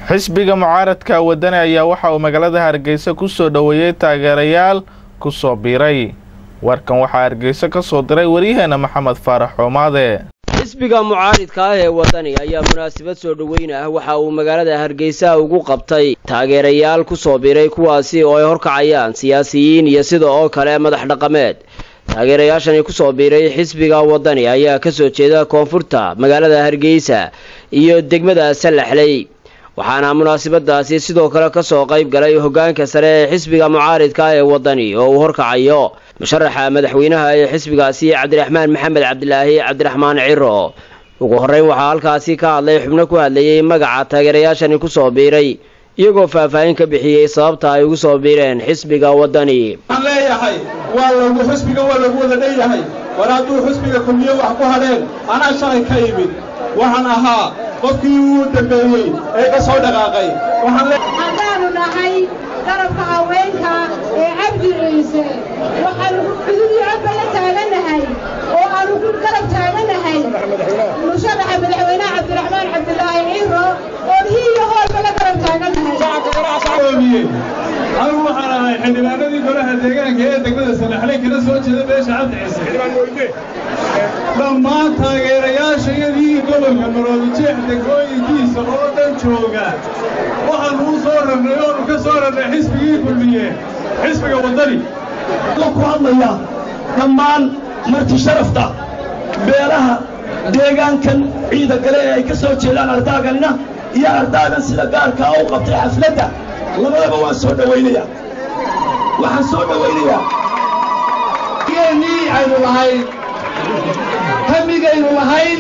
xisbiga mucaaradka wadani ayaa waxa uu magaalada hargeysa ku soo dhoweeyey taageerayaal ku soo biiray warkan waxaa hargeysa ka soo diray waryaheena maxamed faarax xoomaade xisbiga mucaaridka ah ee wadani ayaa munaasabad soo dhoweyn ah waxa uu magaalada hargeysa ugu qabtay taageerayaal ku soo biiray kuwaasi oo ay horkacayaan siyaasiyiin iyo sida oo kale madax dhaqameed taageerayaashani kusoo biiray xisbiga wadani ayaa kasoo jeeda koonfurta magaalada hargeysa iyo degmada salaxley waxaana munaasabadaasi sidoo kale kasoo qayb galay hogaanka sare ee xisbiga mucaaridka ee wadani oo uu horkacayo musharaxa madaxweynaha ee xisbigaasi cabdiraxmaan maxamed cabdilaahi cabdiraxmaan ciro ugu horeyn waxaa halkaasi ka hadlay xubno ku hadlayay magaca taageerayaashani kusoo biiray iyagoo faahfaahin ka bixiyey sababta ay ugu soo biireen xisbiga wadani waxaan leeyahay waa lagu xisbiga waa lagu wada dheeyahay war hadduu xisbiga kulmiye wax ku hadheen anaa shalay ka imid waxaan ahaa qofkii uu dambeeyey ee ka soo dhaqaaqay haddaanu nahay garabka haweenka ee cabdi ciise waxaanu cududii codba la taaganahay oo aanu ku garab taaganahay musharaxa madaxweynaha cabdiraxmaan cabdilaahi ciiro oo hii iyo hoolba la garab taaganahay anigu waxaan ahay xildhibaanadii golaha deegaanka ee degmada salaxley kana soo jeeda beesha cabdi ciise dhammaan taageerayaashayadii gobolka maroodijeex degmooyinkiisa oo dhan jooga waxaannu u soo rarnay oonu ka soo rarnay xisbigii kulmiye xisbiga waddani ku hadlaya dhammaan marti sharafta beelaha deegaankan ciida gale ee ay ka soo jeedaan ardaaganina iyo ardaagan sida gaarkaa u qabtay xafladda labadaba waan soo dhowaynaya waxaan soo dhowaynayaa geennii aynu lahayn hamigaynu lahayn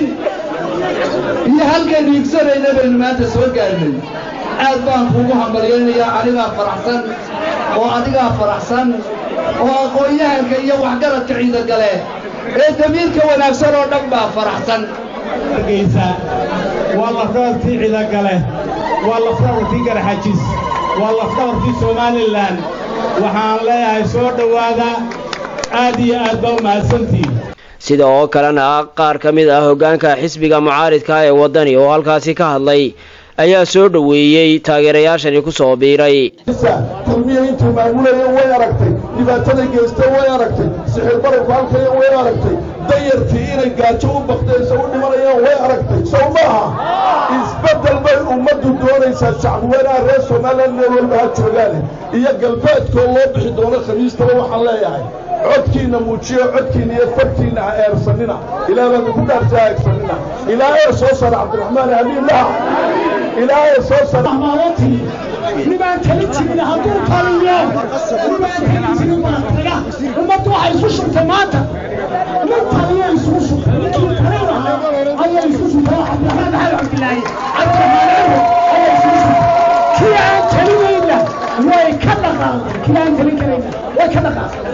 iyo halkaynu higsanayna baynu maanta soo gaarnay aad baan kuugu hambalyaynayaa anigaa faraxsan oo adigaa faraxsan oo aqoon-yahanka iyo waxgaradka ciidagale ee damiirka wanaagsan oo dhan baa faraxsan hargeysa waa lafdhabartii ciidagale waa lafdhabartii garaxajis waa lafdhabartii somalilan waxaan leeyahay soo dhowaada aad iyo aad baa u mahadsantihin sida oo kalena qaar ka mid ah hoggaanka xisbiga mucaaridka ee waddani oo halkaasi ka hadlay ayaa soo dhoweeyey taageerayaashani ku soo biiray kulmiya intuu maamulaya way aragtay dhibaataday geysta way aragtay sixir bararku halkaya way aragtay dayartii inay gaajo u baktayso u dhimanayaan way aragtay sow maaha isbeddel bay ummaddu doonaysaa shacbiweynaha reer somalilan meel walba ha joogaane iyo galbeedkoo loo bixi doono khamiistaba waxaan leeyahay codkiinna muujiyo codkiinna iyo farkiinna ha eersanina ilaah baanu ku dhaartay ha eersanina ilaa ee soo sara cabdiraxmaan amiinlaha ilaa ee soo sara maalintii nibaan tali jirin hadduu taliyo nibaan tali jirin baa taga ummaddu waxay isu shubtay maanta nin taliyo isugu shubtay ninkii talina ayay isu shubtay cabdiraxmaan maxamed cabdilaahi cabdiraxmaan ciro ayay isugu shubtay kii aan talinayna way ka dhaqaaqday kii aan talin karayna way ka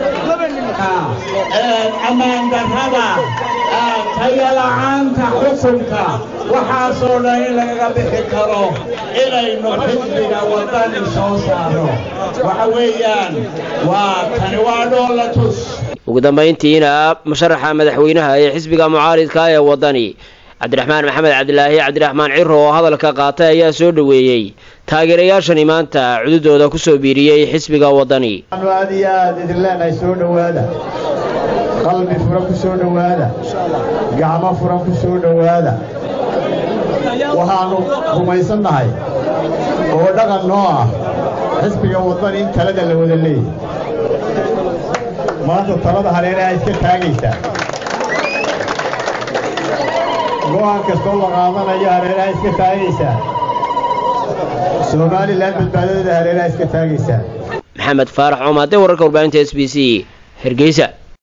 dhaqaaqday ammaan darrada tayala'aanta xukunka waxaasoo dhan in lagaga bixi karo inaynu xisbiga waddani soo saaro waxa weeyaan waa tani waa dhoola tus ugu dambayntiina musharaxa madaxweynaha ee xisbiga mucaaridka ee waddani cabdiraxmaan maxamed cabdilaahi cabdiraxmaan ciro oo hadalka qaatay ayaa soo dhoweeyey taageerayaashani maanta cududooda ku soo biiriyey xisbiga waddani aad iyo aad idin leenahay soo dhowaada qalbi furan ku soo dhowaada gacmo furan ku soo dhowaada waxaannu rumaysannahay oo dhaqan noo ah xisbiga waddani in talada la wada leeyahy maanta talada hareeraha iska taagaysaa go'aan kastoo la qaadanayo hareeraha iska taagaysaa somalilan badbaadadeeda hareeraha iska taagaysaa maxamed faarax coomaade wararka warbaahinta s b c hergeysa